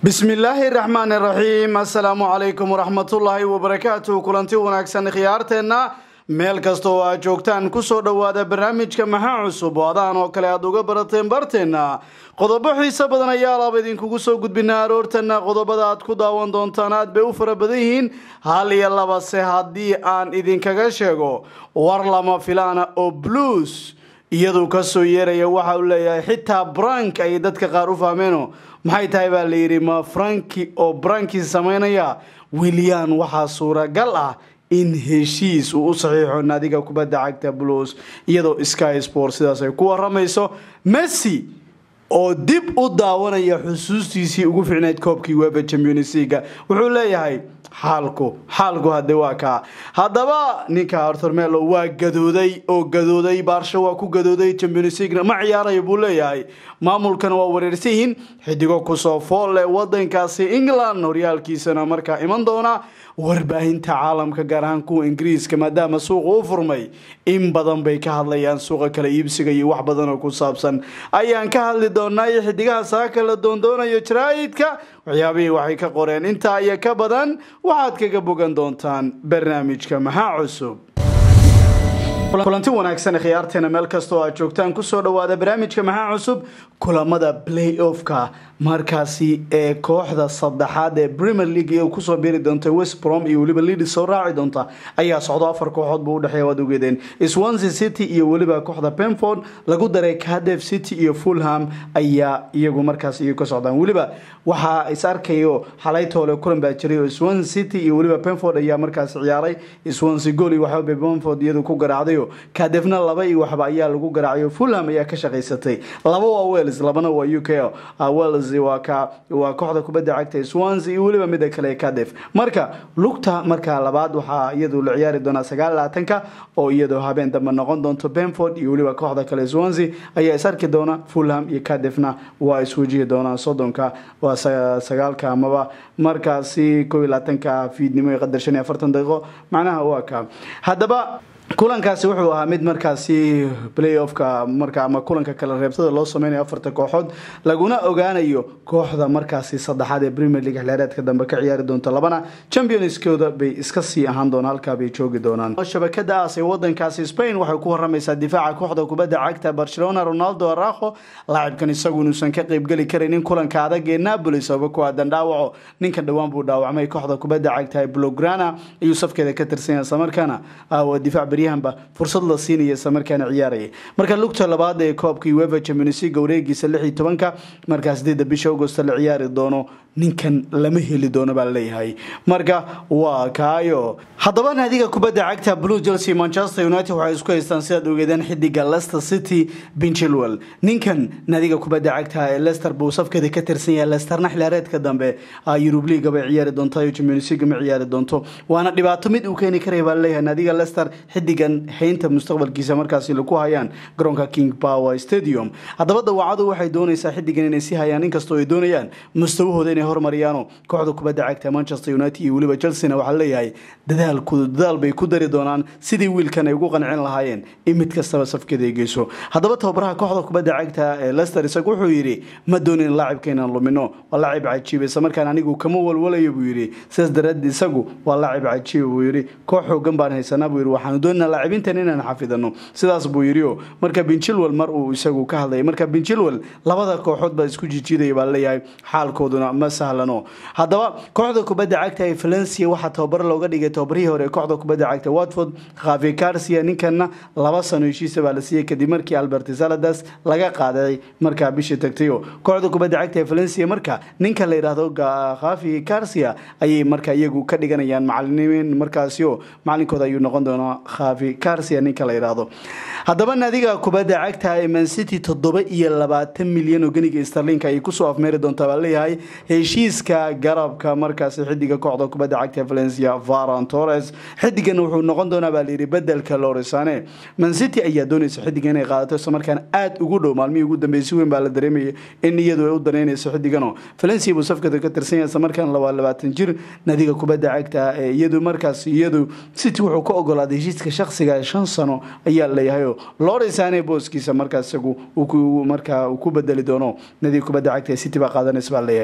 bismillaahi raxmaani raxiim assalaamu calaykum waraxmatullaahi wabarakaatu kulanti wanaagsan khiyaarteenna meel kasta oo aad joogtaan kusoo dhowaada barnaamijka maxaa cusub oo adaan oo kale aad uga barateen barteenna qodobo xiise badan ayaa laaba idinkugu soo gudbinaa aroortana qodobada aad ku daawan doontaan aad bay u fara badan yihiin hal iyo labase haddii aan idinkaga sheego war lama filaana oo blues iyaduu kasoo yeeraya waxa uu leeyahay xitaa brank ayay dadka qaar u fahmeeno maxay tahay baa la yidhi ma franki oo branki samaynaya willian waxaa suuragal ah in heshiis uu u saxiixo naadiga kubadda cagta blues iyadoo sky sport sidaas ay ku waramayso messi oo dib u daawanaya xusuustiisii ugu ficnayd koobkii weba champions leaga wuxuu leeyahay xaalku xaalku hade waa kaa haddaba ninka arthur melo waa gadooday oo gadooday baarsho waa ku gadooday champions leaguena ma ciyaarayo buu leeyahay maamulkana waa wareersan yihiin xidigo kusoo fool leh wadankaasi england horyaalkiisana markaa iman doona warbaahinta caalamka gaar ahaan kuwa ingiriiska maadaama suuqa u furmay in badan bay ka hadlayaan suuqa kala iibsiga iyo wax badan oo ku saabsan ayaan ka hadli doonaa iyo xidigaha saaka la doondoonayo jaraa'idka waxyaabihii waxay ka qoreen intaa iyo ka badan waxaad kaga bogan doontaan barnaamijka maxaa cusub kulanti wanaagsan khiyaarteena meel kasta oo aad joogtaan kusoo dhawaada barnaamijka maxaa cusub kulamada play offka markaasi ee kooxda saddexaad ee premier league ee kusoo biiri doonta west brom iyo weliba leadis soo raaci doonta ayaa socdo afar kooxood buu udhexeeya waad ogeedeen swansea city iyo weliba kooxda penford lagu daray cadef city iyo fulham ayaa iyagu markaas iyagu ka socdaan weliba waxaa is arkayo xalaytoole kulan baa jiray oo swansea city iyo weliba penford ayaa markaas ciyaaray swansea gool iyo waxba penford iyadu ku garaacdayo cadefna laba iyo waxba ayaa lagu garaacayo fulham ayaa ka shaqaysatay laba waa wales labana waa u k wales waa ka waa kooxda kubadda cagta swansea iyo weliba mida kale cadef marka lugta markaa labaad waxaa iyadu la ciyaari doonaa sagaal laatanka oo iyadoo habeen dambe noqon doonto benford iyo weliba kooxda kale swansea ayaa is arki doona fulham iyo cadefna waa iswajihi doonaan soddonka waa sagaalka amaba markaasi koo iyo labaatanka fiidnimo iyo qadar shan iyo afartan daqiiqo macnaha waa ka haddaba kulankaasi wuxuu ahaa mid markaasi play offka marka ama kulanka kala reebtada loo sameynayo afarta kooxood laguna ogaanayo kooxda markaasi saddexaad ee premier league xilaareedka dambe ka ciyaari doonto labana championskooda bay iska sii ahaan doonaan halkaa bay joogi doonaan shabakada aas ee wadankaasi spain waxay ku waramaysaa difaaca kooxda kubadda cagta barcelona ronaldo araho laacibkan isagu inuusan ka qeybgeli karaynin kulanka adag ee napoli sababa ku aadan dhaawaco ninka dhowaan buu dhaawacmay kooxda kubadda cagta blograna ayuu safkeeda ka tirsan yahay islamarkaana difaac baryahanba fursad la siinaya islamarkaana ciyaaraya marka lugta labaad ee koobkii wefa champions league wareegiisa lix iyo tobanka markaa sideedda bisha augost la ciyaari doono ninkan lama heli doono baa laleeyahay marka waa kaayo haddaba naadiga kubadda cagta blue chelsea manchester united waxay isku haystaan sidaad ogeedeen xidiga leicester city benchilwell ninkan naadiga kubadda cagta ee leicester buu safkeeda ka tirsan yahay leisterna xilaareedka dambe yurub leaga bay ciyaari doontaa champions league ma ciyaari doonto waana dhibaato mid uu keeni karaya baa laleeyahay naadiga leicester xidigan haynta mustaqbalkiisa markaasi laku hayaan garoonka king power stadium haddaba dawaacadu waxay doonaysaa xidigan inay sii hayaan inkastoo ay doonayaan mustawahooda inay hormariyaano kooxda kubadda cagta manchester united iyo weliba chelsea-na waxaa leeyahay dadaalku dadaal bay ku dari doonaan sidii wiilkan ay ugu qancin lahaayeen in mid kastaba safkeeda ay geyso haddaba tababaraha kooxda kubadda cagta ee leicester isagu wuxuu yidhi ma doonin laacibka inaan lumino waa laacib cajiib isla markaan anigu kama walwalayo buu yidhi sidaas daraadeed isagu waa laacib cajiib buu yidhi koox xoogan baan haysanaa buu yidhi waxaanu doonaa laacibintan inaan xafidano sidaas buu yidhi o marka benchilwell mar uu isagu ka hadlaya marka benchilwell labada kooxood baa isku jijiidaya baa leeyahay xaalkooduna ma sahlano haddaba kooxda kubadda cagta ee valencia waxaa tababar looga dhigay tababarihii hore ee kooxda kubadda cagta watford khafi garcia ninkanna laba sano heshiisa baa la siiyey kadib markii albert saladas laga qaaday markaa bishii tagtayo kooxda kubadda cagta ee valencia marka ninka la yidhaahdo khafi garcia ayay marka iyagu ka dhiganayaan macalimiin markaasio macalinkooda ayuu noqon doonaa khafi garcia ninka la yidhaahdo haddaba naadiga kubadda cagta ee mancity toddoba iyo labaatan milyan oo ganiga starlinka ayay kusoo afmeeri doontaa baa leeyahay heshiiska garabka markaasi xidiga kooxda kubadda cagta valencia varan torres xidigan wuxuu noqon doonaa baa layidhi bedelka loresane mancity ayaa doonaysa xidiga inay qaadato islamarkaana aada ugu dhow maalmihii ugu dambeeyay si weyn baa la dareemayay in iyadu ay u danaynayso xidigano valencia buu safkada ka tirsan yahay islamarkaana labaa labaatan jir naadiga kubadda cagta ee iyadu markaas iyadu city wuxuu ka ogolaaday heshiiska shakhsiga shan sano ayaa leeyahay loresane booskiisa markaas isagu markaa uu ku bedeli doono naadiga kubadda cagta ee city baa qaadanaysa baa leeyahay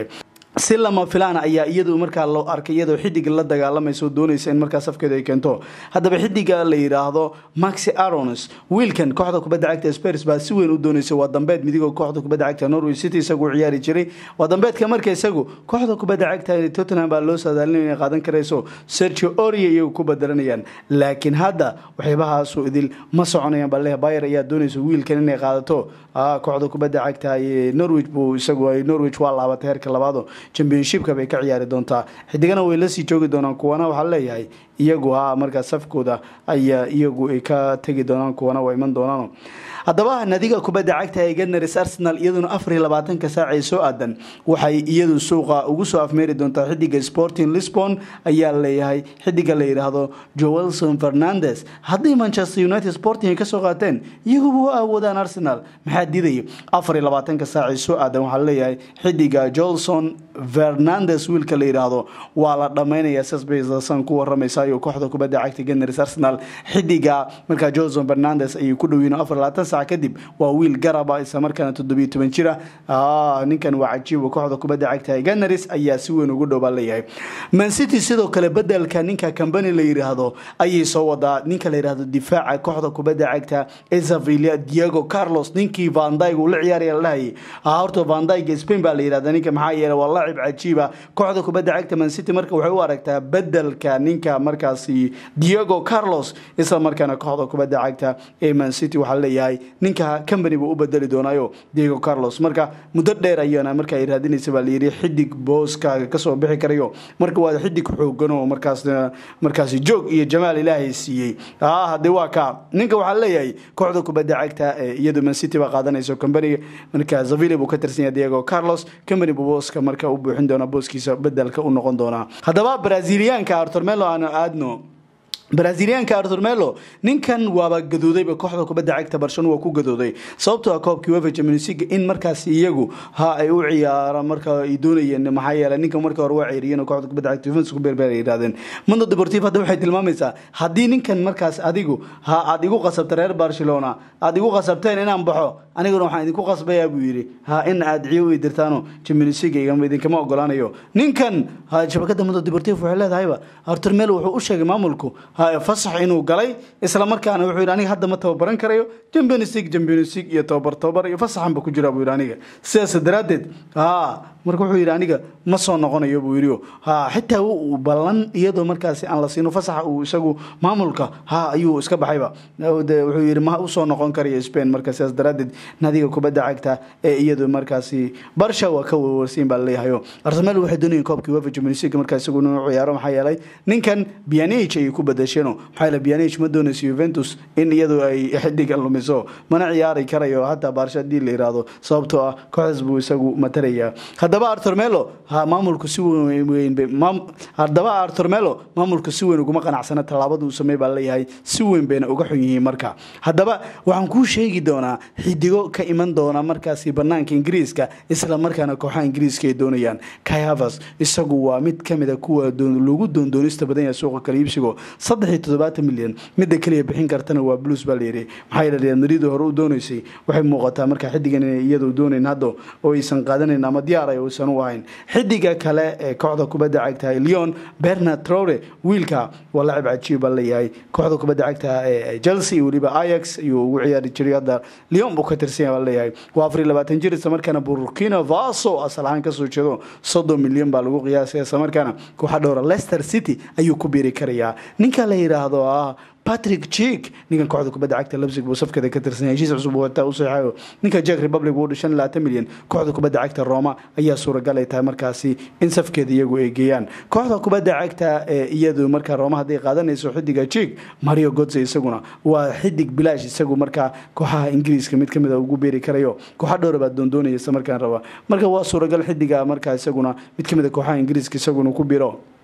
si lama filaan ayaa iyadu markaa loo arkay iyadoo xidiga la dagaalamaysa oo doonaysa in markaa safkeeda ay keento haddaba xidiga la yidhaahdo maxi arones wiilkan kooxda kubadda cagta spers baa si weyn u doonaysa waa dambeed midigoo kooxda kubadda cagta norway city isagu u ciyaari jiray waa dambeedka marka isagu kooxda kubadda cagta tottenham baa loo saadaalin inay qaadan karayso sergio oria iyagu ku badaranayaan laakiin hadda waxyaabahaasu idil ma soconayaan bale bayer ayaa doonaysa wiilkan inay qaadato kooxda kubadda cagta norwich buu isagu norwich waa laabatay heerka labaado championshipka bay ka ciyaari doontaa xidigana way lasii joogi doonaan kuwana waxaa leeyahay iyagu ha markaa safkooda ayaa iyagu ay ka tegi doonaan kuwana waa iman doonaan haddaba nadiga kubadda cagta ee ganars arsenal iyaduna afar iyo labaatanka saac ee soo aadan waxay iyadu suuqa ugu soo afmeeri doontaa xidiga sporting lisbon ayaa leeyahay xidiga la yidhaahdo joelson fernandes haddii manchester united sporting ay kasoo qaateen iyaguba u awoodaan arsenal maxaa diidaya afar iyo labaatanka saac ee soo aadan waxaa leeyahay xidiga joelson fernandes wiilka la yidhaahdo waa la dhammaynaya sasbaysan ku waramaysayo kooxda kubadda cagta ganars arsenal xidiga markaa joelson fernandes ayay ku dhowiin afar labaatan sac kadib waa wiil garaba isla markaana toddobiyo toban jira ninkan waa cajiiba kooxda kubadda cagta ganars ayaa si weyn ugu dhow baa leeyahay mancity sidoo kale bedelka ninka cambani la yidhaahdo ayay soo wadaa ninka la yidhaahdo difaaca kooxda kubadda cagta esavilia diego carlos ninkii vandyg uu la ciyaaraya la dhahayay horta vandyg spain baa la yidhahda ninka maxaa yeelay waa laacib cajiiba kooxda kubadda cagta mancity marka waxay u aragtaa bedelka ninka markaasi diego carlos isla markaana kooxda kubadda cagta ee mancity waxaa leeyahay ninka company buu u bedeli doonaayo diego carlos marka muddo dheer ayana marka ay raadinaysa baa layidhi xidig booskaaga kasoo bixi karayo marka waa xidig xoogan oo markaas markaasi joog iyo jamaal ilaahay siiyey hadee waa ka ninka waxaa leeyahay kooxda kubadda cagta ee iyadu mancity baa qaadanayso company marka zavile buu ka tirsan yahay diego carlos company buu booska marka u buuxin doona booskiisa bedelka u noqon doonaa haddaba braziliyaanka artormelo aan aadno braziliyaanka artur melo ninkan waaba gadoodayba kooxda kubadda cagta barshano waa ku gadooday sababtoo ah koobkii wefa champions league in markaas iyagu ha ay u ciyaaraan marka ay doonayeen maxaa yeelay ninka marka hore waa ceyriyeen kooxda kubadda cagta Juventus ku beerbeer ay yiraahdeen Mundo Deportivo hadda waxay tilmaamaysaa haddii ninkan markaas adigu ha aad igu qasabta reer Barcelona aad igu qasabteen inaan baxo aniguna waxaan idinku qasbayaa buu yidhi ha in aad ciyo i dirtaano Champions League igama idinkama ogolaanayo ninkan ha shabakada Mundo Deportivo waxay leedahayba Artur Melo wuxuu u sheegay maamulku fasax inuu galay isla markaana wuxuu yidhi aniga hadda ma tababaran karayo Champions League Champions League iyo tababar tababar iyo fasaxan ba ku jira buu yidhi aniga sidaas daraaddeed ha marka wuxuu yidhi aniga ma soo noqonayo buu yidhi ha xitaa uu ballan iyadoo markaasi aan la siino fasaxa uu isagu maamulka ha ayuu iska baxayba wuxuu yidhi ma usoo noqon karayo Spain marka sidaas daraaddeed nadiga kubadda cagta ee iyadoo markaasi barsha waa ka warwarsiin baa leeyahayo Arsenal waxay doonayeen koobkii UEFA Champions League markaa isagu inuu ciyaaro maxaa yeelay ninkan Pjanic ay ku badasheen maxaa yeelay Pjanic ma doonayso Juventus in iyadoo ay xidiga lumiso mana ciyaari karayo hataa barsha hadii la yiraahdo sababtoo ah kooxdaas buu isagu matalaya haddaba Artur Melo ha maamulku si weyn haddaba Artur Melo maamulku si weyn uguma qanacsana tallaabada uu sameeyay baa leeyahay si weyn bayna uga xun yihiin marka haddaba waxaan kuu sheegi doonaa xidigo ka iman doona markaasi banaanka ingiriiska isla markaana kooxaha ingiriiska ay doonayaan Kai Havertz isagu waa mid ka mid a kuwa lagu doondoonista badan yahay suuqa kala iibsigo saddex iyo toddobaatan milyan midda kaliya bixin kartana waa blues baa layidhi maxaa yeelay Real Madrid hore u doonaysay waxay muuqataa marka xidigan inay iyadu doonayn hadda oo aysan qaadanayn ama diyaar ay uusan u ahayn xidiga kale ee kooxda kubadda cagta Lyon Bernard Traore wiilka waa laacib cajiib baa leeyahay kooxda kubadda cagta ee Chelsea iyo waliba Ajax ayuu ugu ciyaari jiray hadda Lyon buu ka tirsan yahay baa leeyahay waa afar iyo labaatan jir isla markaana Burkina Faso asal ahaan kasoo jeedo soddon milyan baa lagu qiyaasay isla markaana kooxa dhowra Leicester City ayuu ku biiri karayaa ninka la yiraahdo ah Patrick Chick ninkan kooxda kubadda cagta Leipzig buu safkada ka tirsan yahay heshiis cusub wata u saxayo ninka Czech Republic uu dhishan 20 milyan kooxda kubadda cagta Roma ayaa suuragal ay tahay markaasi in safkeeda iyagu ay geeyaan kooxda kubadda cagta ee iyadu marka Roma haday qaadanayso xidiga Chick Mario Götze isaguna waa xidig bilaash isagu marka kooxaha Ingiriiska mid kamid ah ugu beeri karayo kooxa dhowr baa doondoonaya isla markaan raba marka waa suuragal xidiga marka isaguna mid kamid ah kooxaha Ingiriiska isaguna ku biro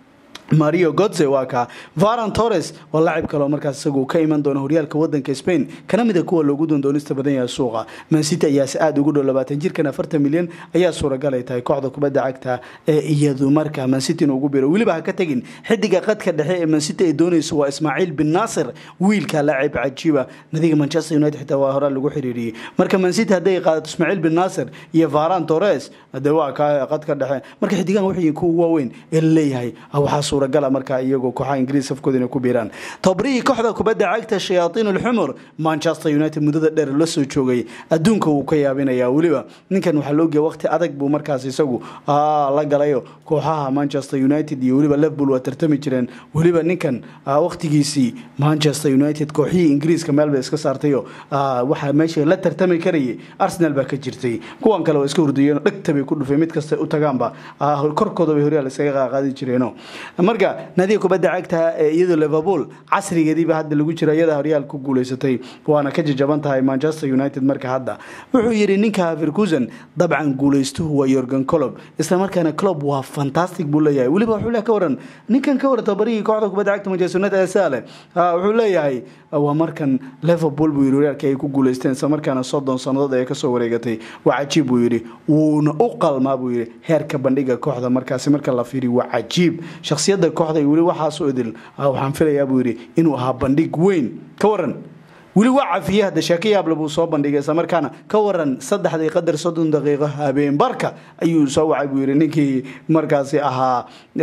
mario godze waa kaa varan torres waa lacib kaleo markaas isagu ka iman doona horyaalka wadanka spain kana mida kuwa loogu doondoonista badan yahay suuqa mancity ayaase aada ugu dhow labaatan jirkan afartan milyan ayaa suuragal ay tahay kooxda kubadda cagta ee iyadu markaa mancity in ugu biro weliba ha ka tegin xidiga qadka dhexe ee mancity ay doonayso waa ismaaciil bin naasir wiilka lacib cajiiba nadiga manchester united xitaa waa horaa lagu xiriiriyey marka mancity hadday qaadato ismaaciil bin naasir iyo varan torres de waa ka qadka dhexe marka xidigahan waxay kuwa waaweyn ee laleeyahay waxaa suuragala markaa iyagoo kooxaha ingiriis safkooda inay ku biiraan tobrihii kooxda kubadda cagta shayaatiin ulxumur manchester united muddada dheer la soo joogay adduunka wuu ka yaabinayaa weliba ninkan waxaa loogeya waqti adag buu markaas isagu la galayo kooxaha manchester united iyo weliba liverpool waa tartami jireen weliba ninkan waqtigiisii manchester united kooxihii ingiriiska meel bay iska saartayo waxaa meesha la tartami karayay arsenal baa ka jirtay kuwan kale oo iska hurdiyeen dhegta bay ku dhufeen mid kasta u tagaanba korkooda bay horyaal iskaga qaaqaadi jireeno marka nadiga kubadda cagta ee iyadoo liverpool casrigeediiba hadda lagu jira iyada horyaal ku guuleysatay waana ka jajaban tahay manchester united marka hadda wuxuu yidhi ninka verkusen dabcan guuleystuhu waa yorgan colob isla markaana clob waa fantastic buu leeyahay weliba wuxuu le ka waran ninkan ka waran tabarihii kooxda kubadda cagta manchester united ee saale wuxuu leeyahay waa markan liverpool buu yidhi horyaalkii ay ku guuleysteen isla markaana soddon sannadood ee kasoo wareegatay waa cajiib buu yidhi wuuna u qalmaa buu yidhi heerka bandhiga kooxda markaasi marka la fiiriyo waa cajiib shakhsiyadda kooxda iyo weli waxaasoo idil waxaan filayaa buu yidhi inuu ahaa bandhig weyn ka waran weli waa cafiye hadda sheeko yaable buu soo bandhigay isla markaana ka waran saddexdii qadar soddon daqiiqo habeen barka ayuu soo wacay buu yidhi ninkii markaasi ahaa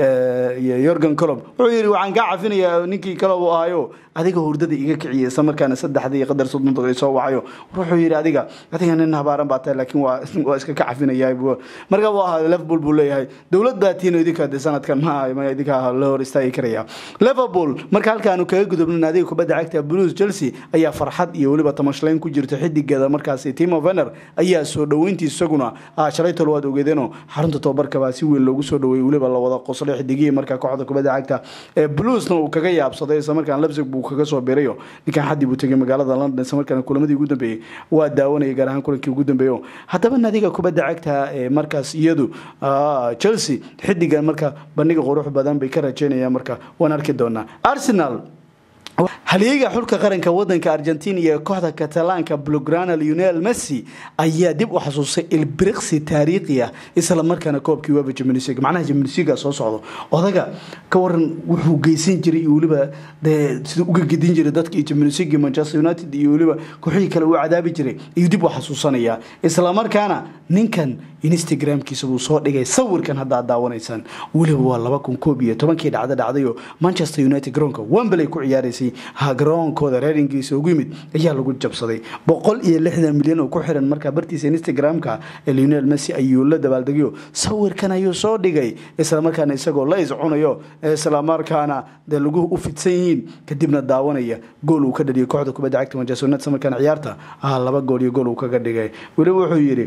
yorgan colob wuxuu yidhi waxaan kaa cafinayaa ninkii colob uu ahayo adiga hurdada iga kiciyay isla markaana saddexdii qadar soddon daqiiqo soo wacayo wuxuu yidhi adiga adiga nin habaaran baa tahay laakiin waa waa iska ka cafinayaa marka buu ahaa liverpool buu leeyahay dowlad baa tiino idinka de sanadkan ma ma idinka la hor istaagi karaya liverpool marka halkaanu kaga gudubno naadiga kubadda cagta blues chelsea ayaa farxad iyo weliba tamashlayn ku jirta xidigeeda markaasi timo vener ayaa soo dhoweyntii isaguna shalay tol waad ogeedeenoo xarunta tobabarka baa si weyn loogu soo dhoweeyey weliba la wada qoslay xidigihii markaa kooxda kubadda cagta ee bluesna uu kaga yaabsaday isla markaan lebsig buu kaga soo birayo ninkan xaddii buu tegay magaalada london isla markaana kulamadii ugu dambeeyey waa daawanayay gaar ahaan kulankii ugu dambeeyo haddaba nadiga kubadda cagta ee markaas iyadu chelsea xidigan marka bandhiga qurux badan bay ka rajeynayaan marka waan arki doonaa arsenal halyeega xulka qaranka wadanka argentina iyo kooxda katalaanka blograna lionel messi ayaa dib u xasuustay ilbiriqsi taariikhi ah isla markaana koobkii weba jaminsig macnaha jaminsiga soo socdo odaga ka waran wuxuu geysan jiray iyo weliba dee sida uga gedin jiray dadka iyo jaminsigi manchester united iyo weliba kooxihii kale uu cadaabi jiray ayuu dib u xasuusanayaa isla markaana ninkan instagramkiisa buu soo dhigay sawirkan haddaad daawanaysaan weliba waa laba kun koob iyo tobankii dhacda dhacdayo manchester united garoonka wembley ku ciyaaraysay garoonkooda reer ingiriisa ugu yimid ayaa lagu jabsaday boqol iyo lixdan milyan oo ku xiran markaa bartiisa instagram-ka ee lionel messi ayuu la dabaaldegayo sawirkan ayuu soo dhigay islamarkaana isagoo la iscunayo islamarkaana dee lagu u fidsan yihiin kadibna daawanaya gool uu ka dhaliyay kooxda kubadda cagta manchester united islamarkaana ciyaarta laba gool iyo gool uu kaga dhigay weliba wuxuu yidhi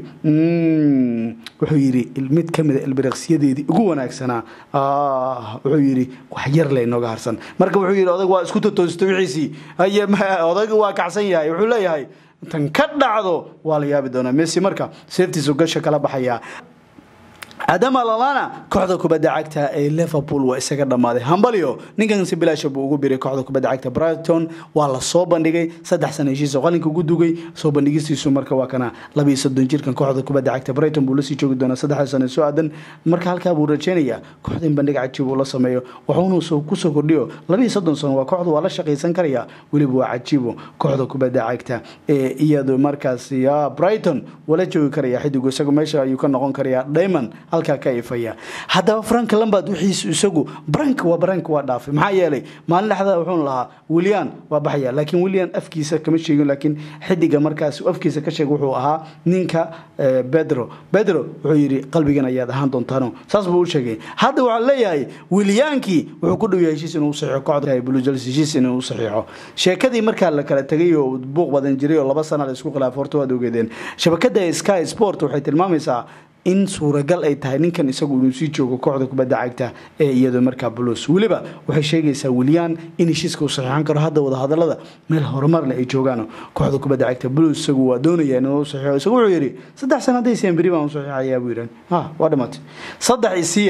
wuxuu yidhi mid ka mida ilbiriqsiyadeedii ugu wanaagsanaa wuxuu yidhi wax yar le inooga harsan marka wuxuu yidhi odag waa isku totoostay wixiisii odag waa kacsan yahay wuxuu leeyahay tan ka dhacdo waa la yaabi doonaa messi marka seeftiisu gasha kala baxayaa adama lalana kooxda kubadda cagta ee liverpool waa isaga dhammaaday hambalyo ninkan si bilaasha buu ugu biray kooxda kubadda cagta brighton waa la soo bandhigay saddex sana heshiisa qalinka ugu dugay soo bandhigistiisu marka waa kana labiyo soddon jirkan kooxda kubadda cagta brighton buu lasii joogi doonaa saddexda sano soo aadan marka halkaa buu rajeynayaa kooxda in bandhig cajiib uu la sameeyo wuxuuna kusoo kordhiyo labiyo soddon sano waa kooxda waa la shaqaysan karaya weliba waa cajiibo kooxda kubadda cagta ee iyadu markaasi brighton wala joogi karaya xidigu isagu meesha ayuu ka noqon karaya diamond halkaa ka ifaya haddaba frank lambard wixiisu isagu brank waa brank waa dhaafay maxaa yeelay maalin dhexda wuxuun lahaa willian waa baxaya laakiin willian afkiisa kama sheegin laakiin xidiga markaas afkiisa ka sheeg wuxuu ahaa ninka bedro bedro wuxuu yidhi qalbigan ayaad ahaan doontaano saas buu u sheegay hadda waxaa leeyahay williankii wuxuu ku dhow yahay heshiis inuu saxiixo kooxda bluejels heshiis inuu saxiixo sheekadii markaa la kala tegay oo buuq badan jiray oo laba sana la isku khilaafay horta waad ogeedeen shabakada sky sport waxay tilmaamaysaa in suuragal ay tahay ninkan isagu inuu sii joogo kooxda kubadda cagta ee iyado markaa blues weliba waxay sheegaysaa wilyan in heshiiska uu saxiixan karo hadda wadahadalada meel horumarle ay joogaan kooxda kubadda cagta blues isagu waa doonaya inuu saxiixo isagu wuxuu yidhi saddex sana hadday siyan beri baan u saxiixayaa buu yidhan ha waa dhimatay saddex isiya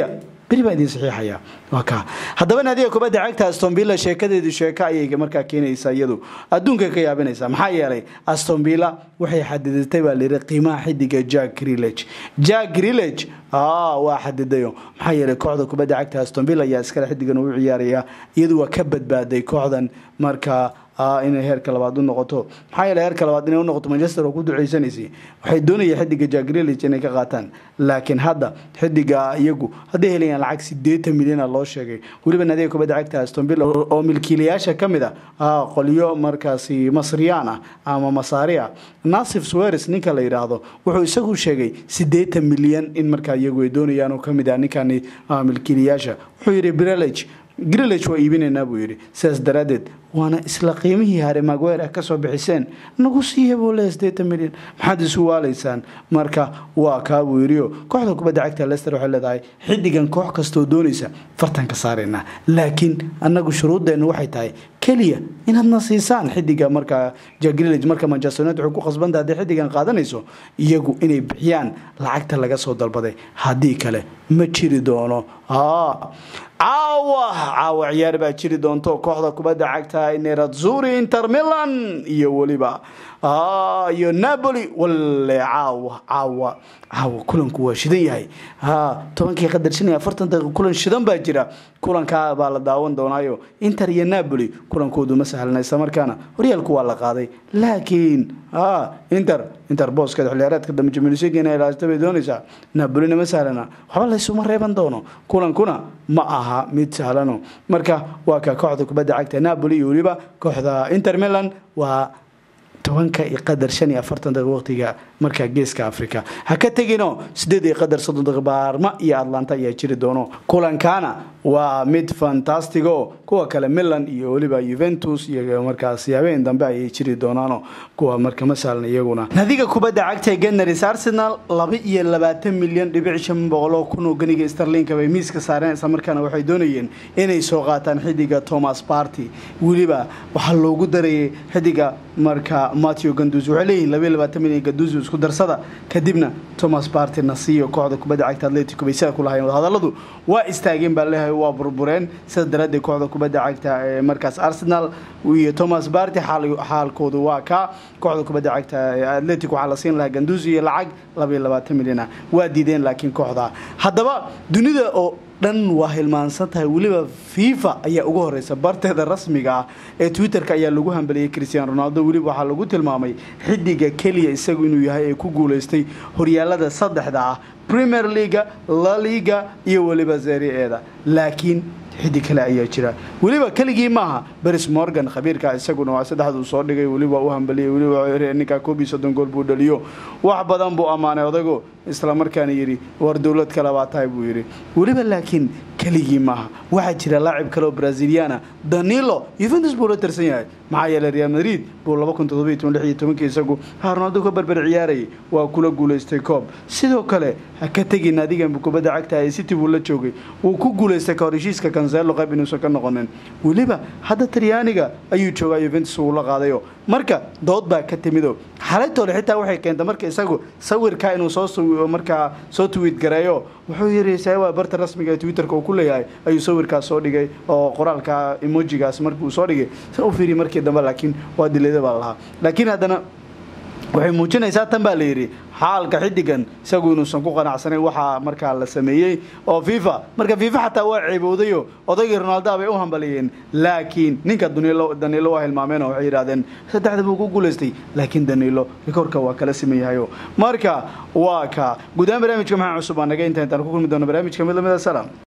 beri baa idiin saxiixaya waa kaa haddaba naadiga kubadda cagta aston villa sheekadeedu sheeko ayay markaa keenaysaa iyadu adduunka ka yaabinaysaa maxaa yeelay aston villa waxay xadidatay baa layidhi qiimaha xidiga jack grillage jack grillage waa xadidayo maxaa yeelay kooxda kubadda cagta aston villa ayaa iskale xidigan uu ciyaaraya iyadu waa ka badbaaday kooxdan markaa inay heerka labaad u noqoto maxaa yeele heerka labaad inay u noqoto manchester oo ku duceysanaysay waxay doonayeen xidiga jagrilic inay ka qaataan laakiin hadda xidiga iyagu hadday helayaan lacag sideetan milyana loo sheegay weliba naadiga kubadda cagta aston villa oo milkiilayaasha ka mid ah qolyo markaasi masriyaan ah ama masaari ah nasif sweres ninka la yidhaahdo wuxuu isagu sheegay sideetan milyan in markaa iyagu ay doonayaan oo kamid ah ninkani milkiilayaasha wuxuu yidhi brelage grillage waa iibinaynaa buu yidhi sidaas daraaddeed waana isla qiimihii hare magwer ah kasoo bixiseen nagu siiya buu le sideetan milyan maxaad isu waalaysaan marka waa kaa buu yidhio kooxda kubadda cagta lester waxay leedahay xidigan koox kastoo doonaysa fartan ka saaraynaa laakiin annagu shuruuddeennu waxay tahay keliya inaadna siisaan xidiga markaa jagrillage marka manchester united waxay ku khasbanta hadday xidigan qaadanayso iyagu inay bixiyaan lacagta laga soo dalbaday haddii kale ma jiri doono caawa caawa ciyaar baa jiri doonto kooxda kubadda cagta nerazzuri inter milan iyo weliba iyo napoli walle caawa caawa caawa kulanku waa shidan yahay tobankii qadar shan iyo afartan daqiiq kulan shidan baa jira kulankaa baa la daawan doonaayo inter iyo napoli kulankoodu ma sahlana isla markaana horyaalku waa la qaaday laakiin inter inter booskeeda xiliyaareedka dambe jamilisig inay ilaashto bay doonaysaa napolina ma sahlana waxba laysuma reeban doono kulankuna ma aha mid sahlano marka waa ka kooxda kubadda cagta napoli iyo weliba kooxda inter milan waa tobanka iyo qadar shan iyo afartan daqiiq waqtiga markaa geeska africa ha ka tegino sideed iyo qadar soddon daqiiq baarma iyo atlanta ayaa jiri doono kulankana waa mid fantastigo kuwa kale milan iyo weliba juventus iyo markaas habeen dambe ayay jiri doonaano kuwa marka ma saalan iyaguna nadiga kubadda cagta ee genaris arsenal laba iyo labaatan milyan dhibic shan boqoloo kun oo ganiga starlinka bay miiska saareen isla markaana waxay doonayeen inay soo qaataan xidiga thomas party weliba waxaa loogu darayay xidiga marka mateo ganduzi waxay leeyihin labaiyo labaatan milyan ganduzi isku darsada kadibna thomas party nasiyo kooxda kubadda cagta atletico bay sida ku lahayen wadahadaladu waa istaageen baa leeyahay waa burbureen sida daraaddeed kooxda kubadda cagta ee markaas arsenal iyo thomas party xaalkoodu waa ka kooxda kubadda cagta ee atletico waxaa la siin lahaa ganduzi iyo lacag labaiyo labaatan milyan ah waa diideen laakiin kooxda haddaba dunida oo dhan waa hilmaansan tahay weliba fifa ayaa ugu horeysa barteeda rasmiga ah ee twitterka ayaa lagu hambaliyey christian ronaldo weliba waxaa lagu tilmaamay xidiga keliya isagu inuu yahay ee ku guuleystay horyaalada saddexda ah premier leaga la liga iyo weliba zerie-eeda laakiin xidig kale ayaa jira weliba keligii maaha beris morgan khabiirka isaguna waa saddexduu soo dhigay weliba u hambaliyay weliba ninkaa koob iyo soddon gool buu dhaliyo wax badan buu ammaanay odago isla markaana yidhi war dowlad kale baa tahay buu yidhi weliba laakiin keligii maaha waxaa jira laacib kale oo braziliana danilo yuventus buu la tirsan yahay maxaa yeeley real madrid buu laba kun toddobiyo toban lix iyo tobankii isagu ha ronaldo ka barbar ciyaarayay waa kula guulaystay koob sidoo kale ha ka tegin adigan kubadda cagta ee city buu la joogay wuu ku guulaystay kahor heshiiska kanselo qayb inuusan ka noqonin weliba hadda talyaaniga ayuu joogaa yuventus uu la qaadayo marka dood baa ka timido xalaytoole xitaa waxay keentay marka isagu sawirkaa inuu soo markaa soo twiit gareeyo wuxuu yiri sababa barta rasmiga ee twitterka uu ku leeyahay ayuu sawirkaas soo dhigay oo qoraalka emojigaas markii uu soo dhigay sa u fiiriy markii dambe laakiin waa dilayda baa lahaa laakiin haddana waxay muujinaysaa tan baa la yidhi xaalka xidigan isagu inuusan ku qanacsanayn waxaa markaa la sameeyey oo fifa marka fifa xataa waa ceebowdayo odaygii ronaldoa bay u hambaliyeen laakiin ninka danilo waa hilmaameen oo waxay yidhahdeen saddexda buu ku guulaystay laakiin danilo rikoorka waa kala siman yahayo marka waa ka guud ahaan barnaamijka maxaa cusub aa naga inta intaan ku kulmi doono barnaamijka mid lamida salaam